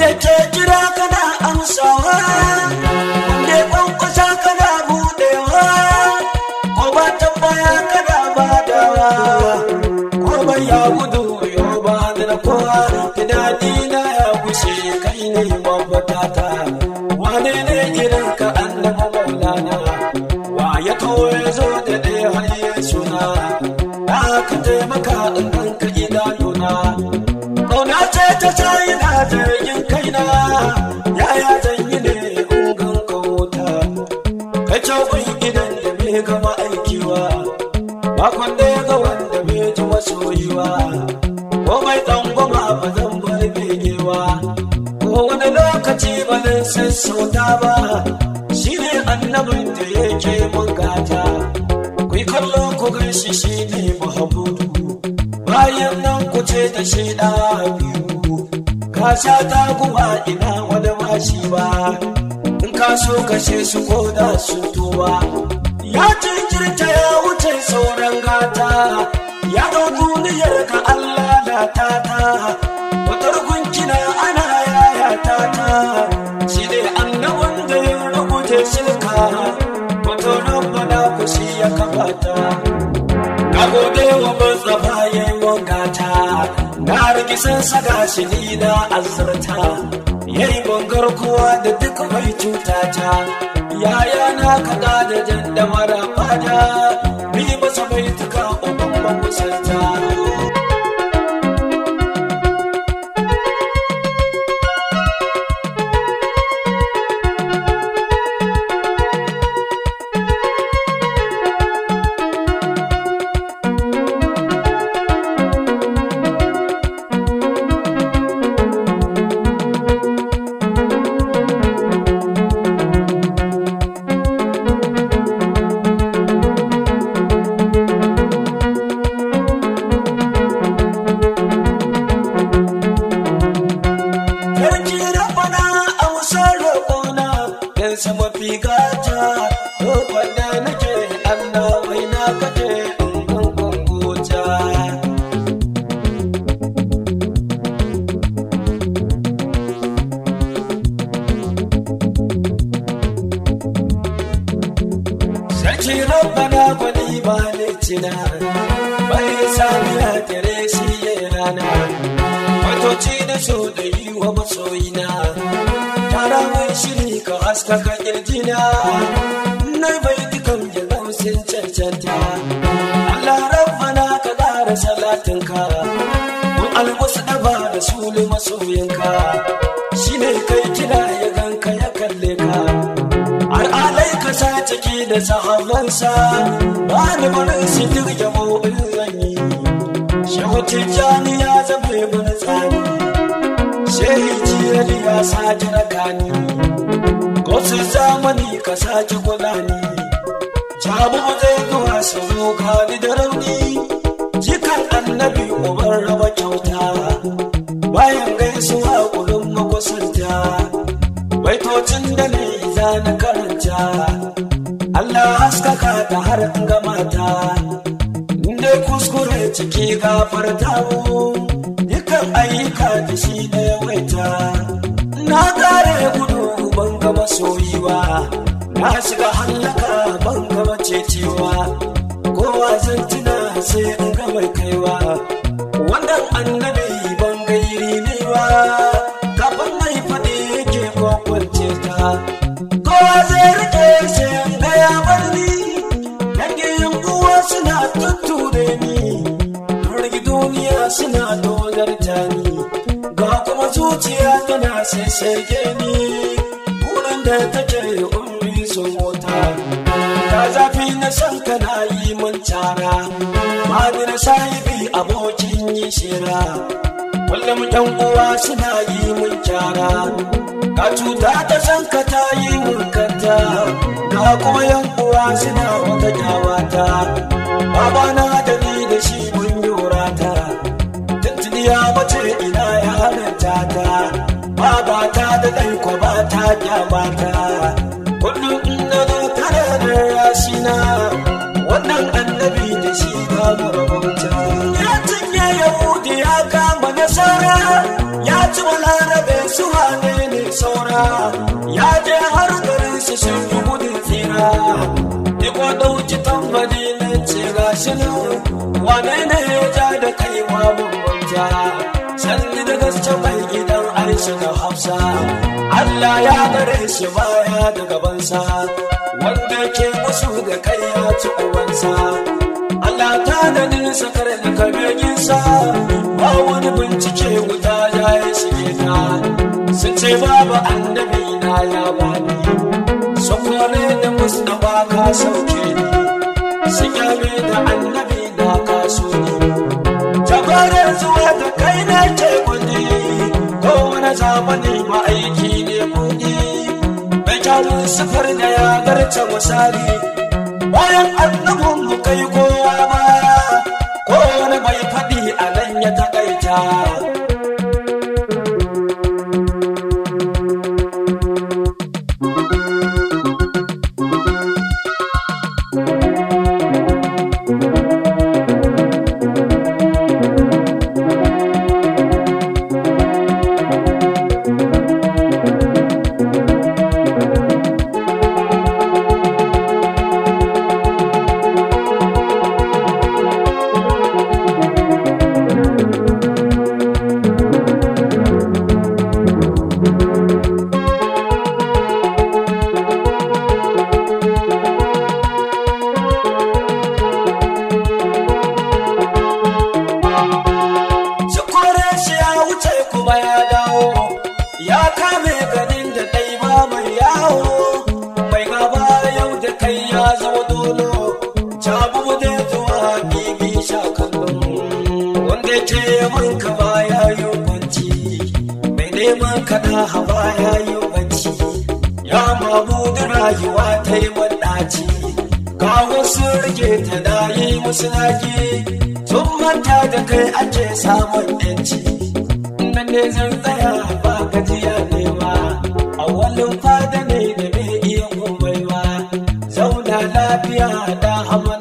ke kira kana amsawa wanda ya kwankwasa kana buɗewa ko ba tambaya kana badawa ko ba ya gudu yau ba da kowa tunani na ya gushe kai ne mafata wane ne irin ka annaba maulana wa ya kawo ya zo da ɗaya har ya suna na ka taimaka in ganka idanuna Ƙauna ce ta sayi na jirgin kaina yaya zan yi ne in ganka wuta ka cakun idan da bai gama aikiwa makon da ya ga wanda bai ji masoyiwa komai tsangwama ba zan bar begewa ko wani lokaci ba zan sassauta ba shi ne annabin da yake bugata ku yi kallo ku gan shi shi ne mahamudu bayan nan ku ce da shi da biyu ka sha ta kuma ina wani mashi ba in ka so kashe su ko da sun tuba ya jinkirta ya wuce sauran gata ya ga duniyar ka Allah da ta ta watar gunkina ana yaya ta ta shi ne annabin da ya rubuce shirka wato rabbana ku shi ya kamata ka gode wa Mustapha ya yi wangata na rikisin saka shi ni na azurta ya yi bangar kowa da duk mai cuta ta yaya na kaɗa da jan da mara fada ni masa mai tuka uban makusanta Sarki rabana a musar roƙona don sama fi gata roƙon da nake Allah mai na kaje in gungun gota. Sarki rabana gwani ba ne cina bai sami ya tare shi ya rana. Matoci da so da yi wa masoyina Tara mai shiri ka haskaka kirjina Na bai dukan jirgin sun cancanta Allah rabbana ka ƙara salatinka Mun almusu ɗaba da sulu masoyinka Shi ne kai kira ya ganka ya kalle ka Har alai ka sa ciki da sahabansa Ba ni barin su duk yabo in zan yi Shehu Tijjani ya zama mana tsani Shehi Jiyali ya sake rakani Kosu zamani ka sake kula ni Jabu zai zuwa su zo kani da rauni Jikan annabi uban raba kyauta Bayan gaisuwa kulun makusanta Baitocin da ne za na karanta Allah haskaka ta har in gamata inda kuskure ciki gafarta mu dukan ayyuka da shi da yawaita na kare gudu ban ga masoyi ba na shiga hallaka ban ga macecewa kowa zan tuna sai in ga mai kaiwa wannan annabi ban ga iri ne ba kafin mai faɗi yake kwakwance ta kowa zai rike sai in ga ya bar ni dangin uwa suna tutture ni rigi duniya suna dogarta ni ga kuma zuciya tana sassage ni wurin da take umri su mota ta zafi na san kana yi mun cara mani na sahibi abokin yi shira kullum ɗan uwa suna yi mun kyara ka cuta ta san ka ta yi mun kanta ga kuma yan uwa suna wata kyawata baba na da ni da shi mun yorata tuntuni ya mace ina ya halitta ta baba ta da ɗan ko ba ta kyamata kullum in na zo tare da rasina wannan annabi da shi ba mu rabauta ya cinye yahudi ya kama nasara ya ci balarabe su wane ne saura ya je har garin su sun yi gudun tsira iko ɗauki tambari na ce gashi nan wane ne ya ja da kai ma bambanta sanni da gaske mai gidan aisha da hafsa Allah ya gare shi baya da gabansa wanda ke musu da kai ya ci ubansa Allah ta da nisa kare da kabeginsa ba wani bincike wuta ya yi shige ta sun ce babu annabi na ya bani sun kore da mustapha ka sauke ni sun yame da annabi na ka so ni jagoran zuwa da kai na ke kundi kowane zamani ma'aiki ne kudi mai kyawun sufar da ya garce misali bayan annabin mu kai kowa baya kowane mai faɗi a nan ya taƙaita su kore shi ya wuce kuma ya dawo ya kame ganin da ɗai ba mai yawo mai gaba yau da kai ya zama dolo jabu da zuwa bibi sha kallon wanda ke yaman ka ba ya yi banci mai neman ka da haba ya yi banci ya mamu da rayuwa ta yi ɗaci ga wasu rike ta da yi musu naki sun manta da kai ake samun yanci nan ne zan tsaya ba gajiya ne ba a walin fada ne da bai iya komai ba zauna lafiya da hamar